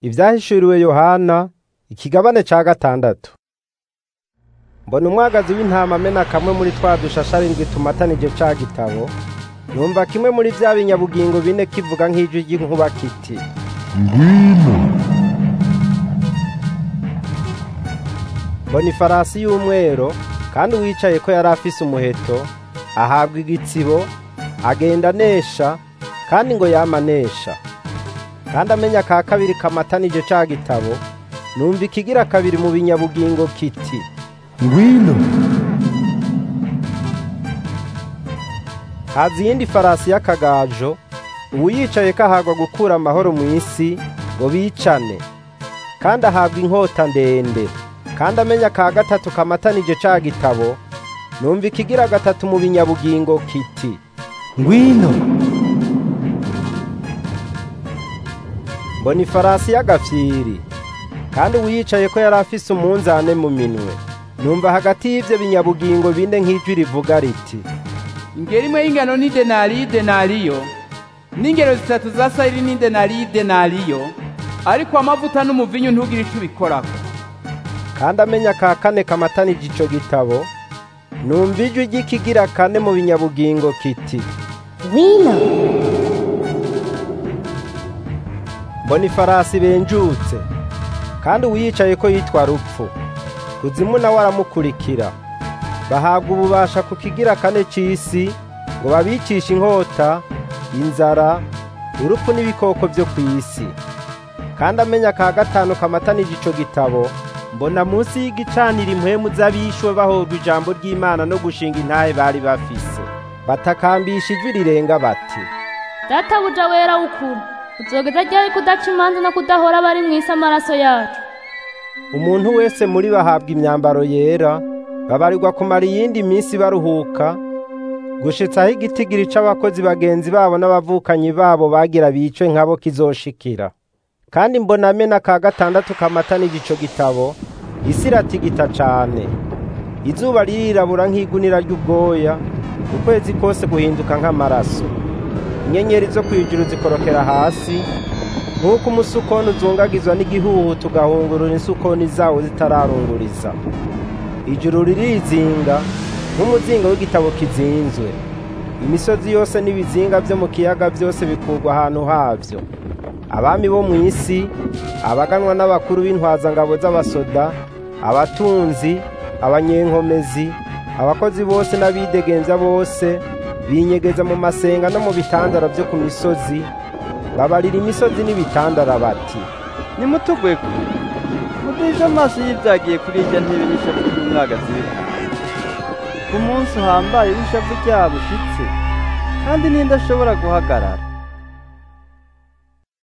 Ivyahishuriwe Yohana ikigabane ca gatandatu. Mbona umwagazi w'intama amena kamwe muri twa dushashe arindwi tumatanije ca gitabo, numva kimwe muri vya binyabugingo bine kivuga nk'ijwi ry'inkuba kiti, ngwino mbona ifarasi y'umwero, kandi uwicayeko yari afise umuheto, ahabwa igitsibo, agenda anesha, kandi ngo yama anesha. Kandi amenya ka kabiri kamatanije ca gitabo, numva ikigira kabiri mu binyabugingo kiti, ngwino haza iyindi farasi y'akagajo, uwuyicayeko ahabwa gukura amahoro mw'isi, ngo bicane. Kandi ahabwa inkota ndende. Kandi amenya ka gatatu kamatanije ca gitabo, numva ikigira gatatu mu binyabugingo kiti, ngwino mbona ifarasi y'agafyiri. Kandi uwuyicayeko yari afise umunzane mu minwe. Numva hagati y'ivyo binyabugingo bine nk'ijwi rivuga riti, ingero imwe y'ingano ni denariyo denariyo n'ingero zitatu za sayiri ni denariyo denariyo ariko amavuta n'umuvinyu ntugire ico ubikorako kandi amenya ka kane kamatanije ico gitabo, numva ijwi ry'ikigira kane mu binyabugingo kiti, ngwino mbona ifarasi benjutse, kandi uwuyicayeko yitwa Rupfu. Kuzimu nawe aramukurikira. Bahabwa ububasha ku kigira kane c'isi, ngo babicishe inkota, inzara, urupfu n'ibikoko vyo kw'isi. Kandi amenya ka gatanu kamatanije ico gitabo, mbona munsi y'igicaniro impwemu z'abishwe bahorwa ijambo ry'Imana no gushinga intahe bari bafise. Batakambisha ijwi rirenga bati, databuja wera w'ukuri uzogeza ryari kudaca imanza no kudahora abari mw'isi amaraso yacu umuntu wese muri bo ahabwa imyambaro yera, babarirwa kumara iyindi minsi baruhuka, gushitsa aho igitigiri c'abakozi bagenzi babo n'abavukanyi babo bagira bicwe nkabo kizoshikira. Kandi mbona amena ka gatandatu kamatanije ico gitabo, isi iratigita cane. Izuba ririrabura nk'igunira ry'ubwoya, ukwezi kose guhinduka nk'amaraso. Inyenyeri zo kw'ijuru zikorokera hasi, nk'uko umusukoni uzungagizwa n'igihuhu tugahungurura insukoni zawo zitararunguriza. Ijuru ririzinga nk'umuzinga w'igitabo kizinzwe. Imisozi yose n'ibizinga vyo mu kiyaga vyose bikurwa ahantu havyo. Abami bo mw'isi, abaganwa n'abakuru b'intwazangabo z'abasoda, abatunzi, abanyenkomezi, abakozi bose n'abidegemvya bose, binyegeza mu masenga no mu bitandara vyo ku misozi, babarira imisozi n'ibitandara bati, nimutugweko muduhishe amaso y'ivyagiye kuri irya ntebe n'ishavu ry'umwagazi w'intama ku munsi uhambaye w'ishavu ryabo ushitse kandi ninde ashobora guhagarara